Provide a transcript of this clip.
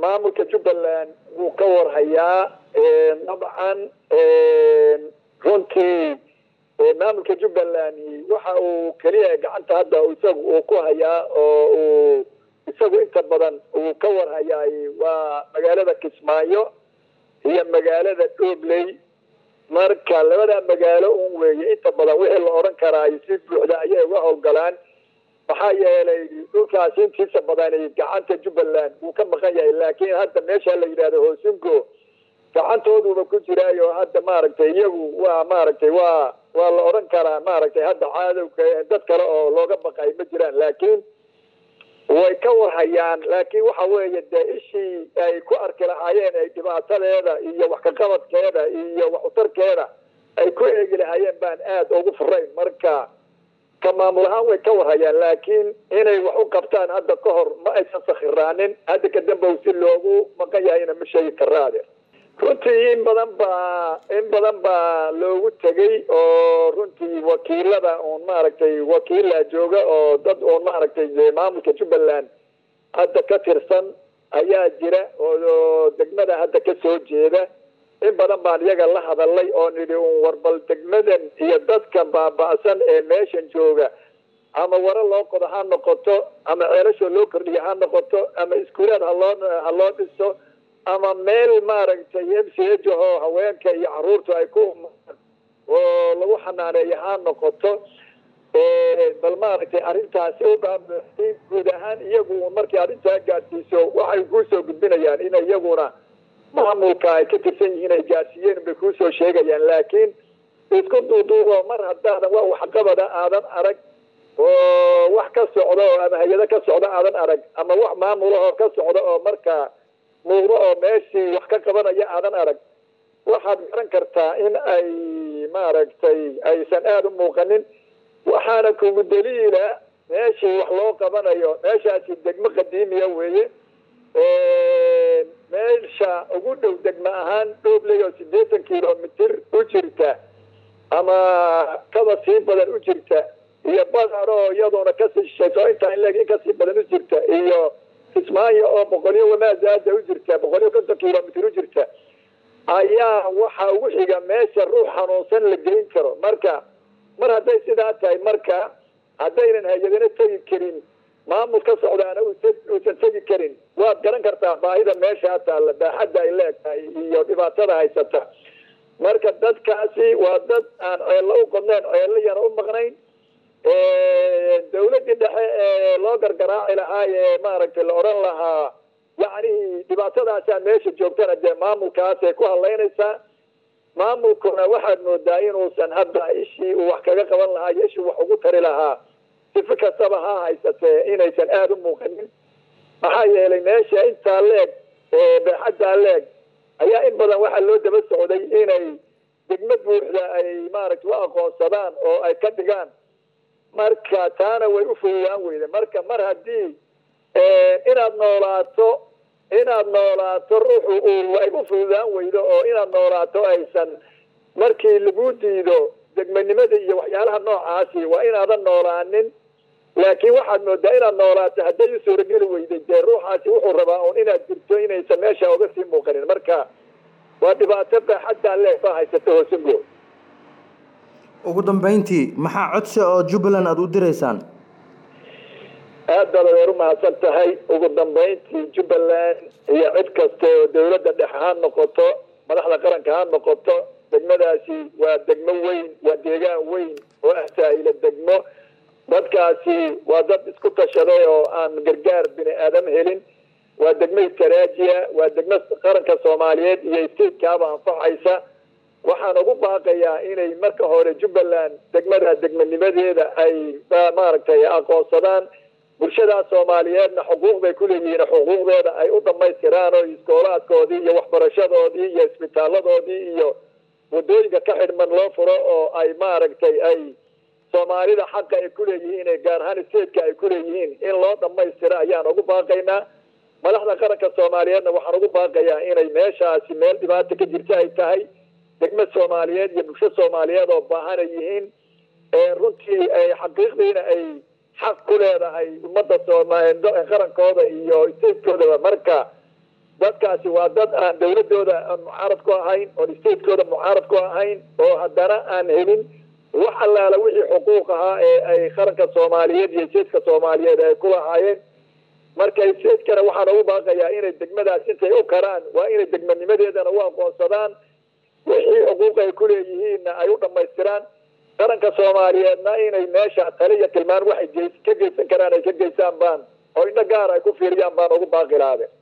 maamulka jubbaland wuu ka warhayaa dabcan runtii maamulka jubbaland waxa uu keliya gacanta hadda isagu uu ku hayaa oo uu isagu inta badan uu ka warhayaay waa magaalada kismaayo iyo magaalada dhobley marka labada magaalo un weeye inta badan wixii la odhan karaayo si buuxda ayay uga howlgalaan maxaa yeelay dhulkaasi intiisa badani gacanta jubbaland wuu ka maqan yahay laakiin hadda meesha la yidhahdo hoosingo gacantooduba ku jiraayo hadda maaragtay iyagu waa maaragtay waa waa la odhan karaa maaragtay hadda caadowka dad kale oo looga baqay ma jiraan laakiin way ka warhayaan laakiin waxa weeye dee ishii ay ku arki lahaayeen ay dhibaatadeeda iyo wax kaqabadkeeda iyo wax utarkeeda ay ku eegi lahaayeen baan aada ugu furayn marka ka maamul ahaan way ka warhayaan laakiin inay wax u qabtaan hadda ka hor ma aysan sakhiraanin hadda kadambow si loogu maqan yahayna ma sheegi karaade runtii in badan baa in badan baa loogu tegay oo runtii wakiilada uun maaragtay wakiila jooga oo dad uun maaragtay maamulka jubbaland hadda ka tirsan ayaa jira oo degmada hadda ka soo jeeda in badan baan iyaga la hadalay oo nidhi un warbal degmadan iyo dadka baaba'san ee meeshan jooga ama waro loo qodo ha noqoto ama ceelashoo loo kordhiyo ha noqoto ama iskuulaad haloo ha loo dhiso ama meel maaragtay m c h oo haweenka iyo caruurtu ay ku oo lagu xanaaneeyo ha noqoto bal maaragtay arrintaasi u baabuxday guud ahaan iyagu markii arrintaa gaadsiiso waxay kuusoo gudbinayaan in iyaguna maamulka ay ka tirsan yihiin ay gaadsiiyeen bay kuusoo sheegayaan laakiin isku duuduubo mar haddaadan wax waxqabada aadan arag oo wax ka socda oo ama hay-ado ka socda aadan arag ama wax maamulahoo ka socda oo markaa muuqdo oo meeshii wax ka qabanaya aadan arag waxaad garan kartaa in ay maaragtay aysan aada u muuqanin waxaana kugu daliila meeshii wax loo qabanayo meeshaasi degmo qadiimiya weeye meesha ugu dhow degmo ahaan dhoobley oo siddeetan kilomitr u jirta ama kaba sii badan u jirta iyo badar oo iyadoona kasii shishayso intaa in leeg in kasii badan u jirta iyo kismaayo oo boqolyo wamaazaada u jirta boqolyo konton kilomitr u jirta ayaa waxa ugu xiga meesha ruux xanuunsan la gelin karo marka mar hadday sidaa tahay marka haddaynan hay-adana tegi karin maamul ka socdaana uusan tegi karin waad garan kartaa baahida meeshaa taalla baaxadda ay leegtahay iyo dhibaatada haysata marka dadkaasi waa dad aan ceello u qodnayn ceello yana u maqnayn dawladdii dhexe ee loo gargaraaci lahaa ee maaragtay la odhan lahaa yacni dhibaatadaasaa meesha joogtana dee maamulkaasay ku hadlaynaysaa maamulkuna waxaad moodaa inuusan hadda ishii uu wax kaga qaban lahaa iyo ishii wax ugu tari lahaa sifi kastaba ha haysatee inaysan aada u muuqanin maxaa yeelay meesha intaa leeg beexaddaa leeg ayaa in badan waxaa loo daba socday inay degmo buuxda ay maaragtay u aqoonsadaan oo ay ka dhigaan marka taana way u fududaan weyde marka mar haddii inaad noolaato inaad noolaato ruuxu uu ay u fududaan weydo oo inaad noolaato aysan markii lagu diido degmanimada iyo waxyaalaha noocaasi waa inaadan noolaanin laakiin waxaad moodaa inaad noolaato hadday u suurageli weyday dee ruuxaasi wuxuu rabaa un inaad jirto inaysan meesha uga sii muuqanin marka waa dhibaato baaxaddaa leeg baa haysata hoosingo ugu dambeyntii maxaa codsi oo jubbaland aada u diraysaan aad baad adeer u mahadsan tahay ugu dambeyntii jubbaland iyo cid kasta oo dawladda dhexe ha noqoto madaxda qaranka ha noqoto degmadaasi waa degmo weyn waa deegaan weyn oo ah saahila degmo dadkaasi waa dad isku tashaday oo aan gargaar bini aadam helin waa degmo istraajiya waa degmo qaranka soomaaliyeed iyo statekaaba anfacaysa waxaan ugu baaqayaa inay marka hore jubbaland degmada degmanimadeeda ay maaragtay aqoonsadaan bulshadaas soomaaliyeedna xuquuq bay ku leeyihiin xuquuqdooda ay u dhamaystiraan oo iskoolaadkoodii iyo waxbarashadoodii iyo isbitaaladoodii iyo wadooyinka ka xidhman loo furo oo ay maaragtay ay soomaalida xaqa ay ku leeyihiin ee gaar ahaan stateka ay ku leeyihiin in loo dhamaystiro ayaan ugu baaqaynaa madaxda qaranka soomaaliyeedna waxaan ugu baaqayaa inay meeshaasi meel dhibaata ka jirta ay tahay degmo soomaaliyeed iyo bulsho soomaaliyeed oo baahan ay yihiin runtii ay xaqiiqdiina ay xaq ku leedahay ummadda sooma qarankooda iyo statekoodaba marka dadkaasi waa dad aan dawladooda aan mucaarad ku ahayn oon statekooda mucaarad ku ahayn oo haddana aan helin wax allaala wixii xuquuq ahaa ee ay qaranka soomaaliyeed iyo jeedka soomaaliyeed ay ku lahaayeen marka seedkana waxaan ugu baaqayaa inay degmadaas intay u karaan waa inay degmanimadeedana u aqoonsadaan wixii xuquuq ay ku leeyihiinna ay u dhammaystiraan qaranka soomaaliyeedna inay meesha tale iyo tilmaan waxay ka geysan karaan ay ka geysaan baan oo indho gaar ay ku fiiriyaan baan ugu baaqi lahaade